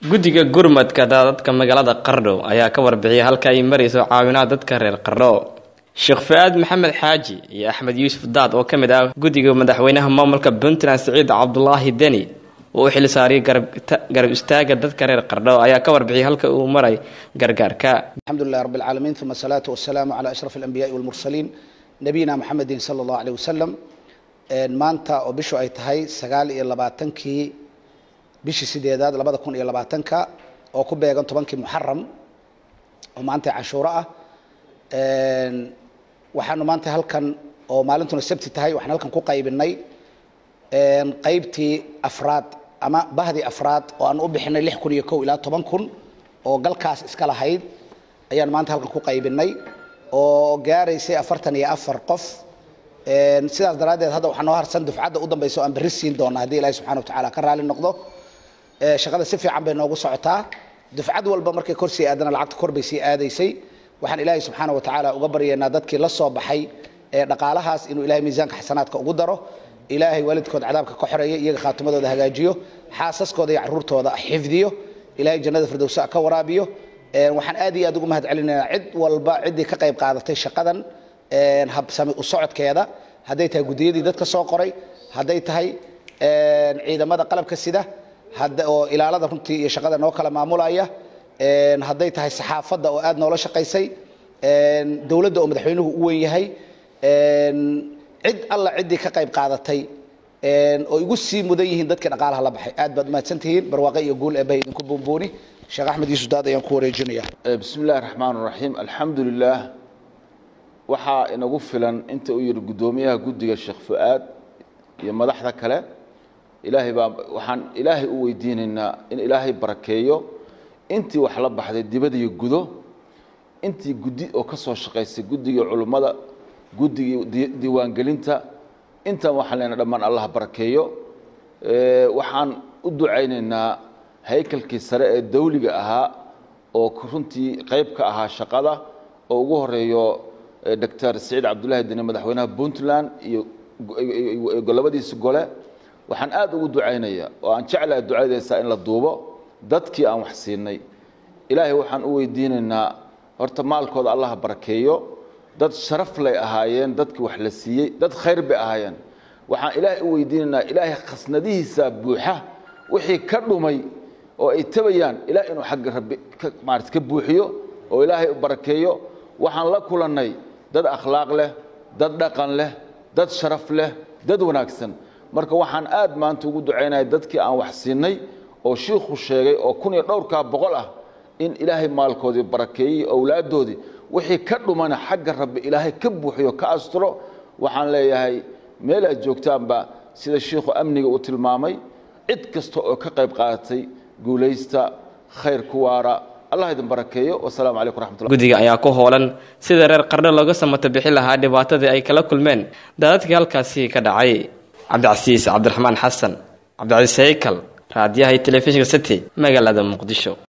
guddiga gurmadka daadadka magaalada qardho ayaa ka warbixiyay halka ay marayso caawinaha dadka reer qardho sheekh fa-aad maxamed xaaji iyo axmed yuusuf daad oo ka mid ah guddiga madaxweynaha maamulka puntland siciid cabdulaahi deni oo u xil saariyay garab istaaga dadka reer qardho ayaa ka warbixiyay halka uu maray gargaarka alxamdulilah rab alcaalamiin uma asalaatu wasalaamu calaa ashraf alambiyaai walmursaliin nabiyina maxamedin sala allahu aleyh wasalam maanta oo bishu ay tahay sagaal iyo labaatankii bishii sideedaad labada kun iyo labaatanka oo ku beegan tobankii muxaram oo maanta cashuuro ah waxaanu maanta halkan oo maalintuna sabti tahay waxaan halkan ku qaybinay qaybtii afraad ama bahdii afraad oo aan u bixinay lix kun iyo kow ilaa toban kun oo galkaas iska lahayd ayaan maanta halkan ku qaybinay oo gaaraysay afartan iyo afar qof sidaas daraaddeed hadda waxaa noo harsan dufcadda u dambaysa o aan berri siin doona haddii ilahi subxana watacaala ka raali noqdo shaqada si fiican bay noogu socotaa dufcad walba markay kor sii aadana lacagta kor bay sii aadaysay waxaan ilaahay subxaana wa tacaala uga baryaynaa dadkii la soo baxay ee dhaqaalahaas inuu ilahay miisaanka xasanaadka ugu daro ilaahay waalidkood cadaabka ka xoreeya iyaga khaatimadooda hagaajiyo xaasaskooda iyo caruurtooda xifdiyo ilahay jannada firdowsa ka waraabiyo waxaan aad iyo aad ugu mahad celinaynaa cid walba ciddii ka qayb qaadatay shaqadan habsami u socodkeeda hadday tahay guddiyadii dadka soo qoray hadday tahay ciidamada qalabka sida oo ilaalada runtii iyo shaqada noo kala maamulaya hadday tahay saxaafadda oo aad noola shaqaysay dowladda oo madaxweynuhu u weyn yahay cid alla ciddii ka qayb qaadatay oo igu sii mudan yihiin dadkii dhaqaalaha la baxay aad baad umahadsan tihiin barwaaqe iyo guul eebbahay idinku buunbuuni sheekh axmed yuusuf daad ayaan ku wareejinaya bismi illahi raxmaan raxiim alxamdu lilah waxaa inagu filan inta uu yihi guddoomiyaha guddiga sheekh fu-aad iyo madaxda kale ilaahay baa waxaan ilaahay u weydiinaynaa in ilaahay barakeeyo intii wax la baxday dibad iyo gudo intii guddi oo ka soo shaqaysay guddigii culummada guddigii diiwaangelinta intan waxaan leenahay dhammaan allah barakeeyo waxaan u ducaynaynaa haykalkii sare ee dawliga ahaa oo runtii qayb ka ahaa shaqada oo ugu horeeyo doctor siciid cabdullaahi deni madaxweynaha puntland iyo labadiisi gole waxaan aad ugu ducaynayaa oo aan jeclaha ducadeysaa in la duubo dadkii aan wax siinay ilaahay waxaan u weydiinaynaa horta maalkooda allah barakeeyo dad sharaf lay ahaayeen dadkii wax la siiyey dad khayr bay ahaayeen waxaan ilaahay u weydiinaynaa ilaahay khasnadihiisa buuxa wixii ka dhumay oo ay tabayaan ilaah inuu xagga rabbi maarata ka buuxiyo oo ilaahay u barakeeyo waxaan la kulannay dad akhlaaq leh dad dhaqan leh dad sharaf leh dad wanaagsan marka waxaan aad maanta ugu ducaynaya dadkii aan wax siinay oo shiikhu sheegay oo kun iyo dhowrkaa boqol ah in ilaahay maalkoodii barakeeyey owlaaddoodii wixii ka dhumana xagga rabbi ilaahay ka buuxiyo ka asturo waxaan leeyahay meel aad joogtaanba sida shiikhu amniga uu tilmaamay cid kasta oo ka qayb qaadatay guulaysta khayr ku waara allah idin barakeeyo wasalaamu calaykum raxmatullah guddiga ayaa ku hoolan sida reer qardho looga samato bixi lahaa dhibaatadii ay kala kulmeen daadadkii halkaasi ka dhacay cabdicasiis cabdiraxmaan xasan cabdicasiis haykal raadiyaha iyo telefishinka city magaalada muqdisho